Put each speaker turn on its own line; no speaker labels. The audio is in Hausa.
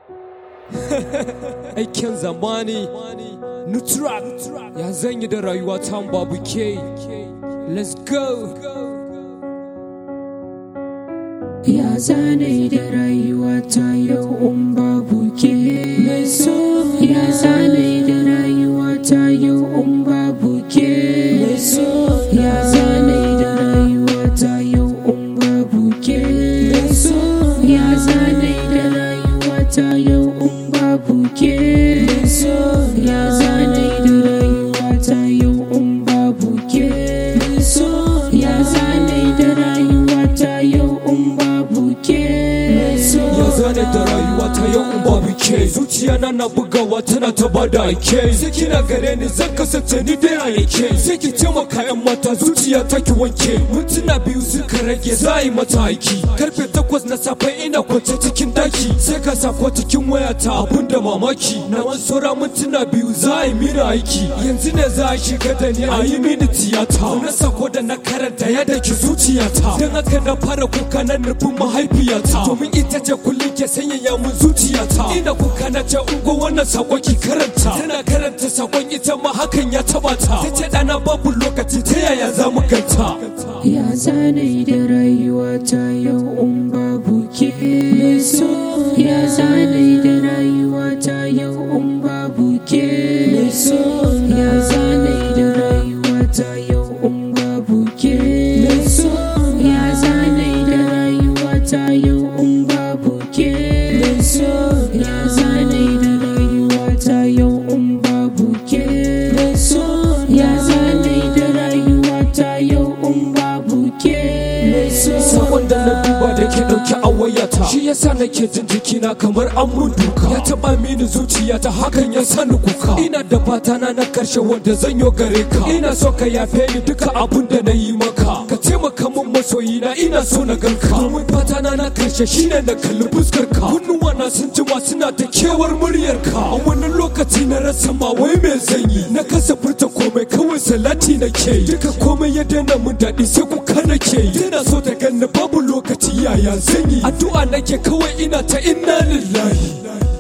aikin zamani nutrak ya zanyi da rayuwa ta babu ke let's go
Ya zane da rayuwa ta yau in babu ke mai so Ya zane da rayuwa ta yau in babu ke mai so Ya zane da rayuwa ta yau in babu ke mai so Ya zane da rayuwa ta yau in babu ke mai so Ya zane da rayuwa ta yau in babu ke mai so Ya zane da rayuwa ta yau in babu ke mai so
ya zane da rayuwa ta yau in babu ke zuciya na na bugawa tana ta bada ake sai kina gare ni zan kasance ni dai a yake sai ki taimaka yan mata zuciya ta ki wanke mintuna biyu suka rage za a yi mata aiki karfe takwas na safe ina kwance cikin daki sai ka sako cikin wayata abun da mamaki na wani saura mintuna biyu za a yi mini aiki yanzu ne za a shiga da ni a yi mini tiyata na sako da na karanta ya daki zuciyata don haka na fara kuka na nufin mahaifiyata domin ita ce kullum ke sanyaya mun zuciyata ina kuka na ce ungo wannan sakon ki karanta tana karanta sakon ita ma hakan ya taba ta ta ce dana babu lokaci ta yaya za mu ganta
Ya zane da rayuwa ta yau in babu ke mai so Ya zane da rayuwa ta yau in babu ke mai so Ya zane da rayuwa ta yau in babu ke mai so Ya zane da rayuwa ta yau in babu ke mai so Ya zane da rayuwa ta yau in babu ke mai so Ya zane da rayuwa ta yau in babu ke mai so
sakon da na duba da ke dauke a wayata shi yasa nake jin jikina kamar an mun duka ya taba mini zuciya ta hakan ya sani kuka ina da fata na na karshe wanda zan yo gare ka ina so ka yafe ni duka abun da na yi maka ka taimaka min masoyina ina so na ganka domin fata na na karshe shine na kalli fuskar ka kunnuwa na sun jima suna ta kewar muryar ka a wani lokaci na rasa ma wai me zan yi na kasa furta komai kawai salati nake yi duka komai ya daina mun daɗi sai kuka nake yi tana so ta ganni babu lokaci yaya zan yi addu'a nake kawai ina ta inna lillahi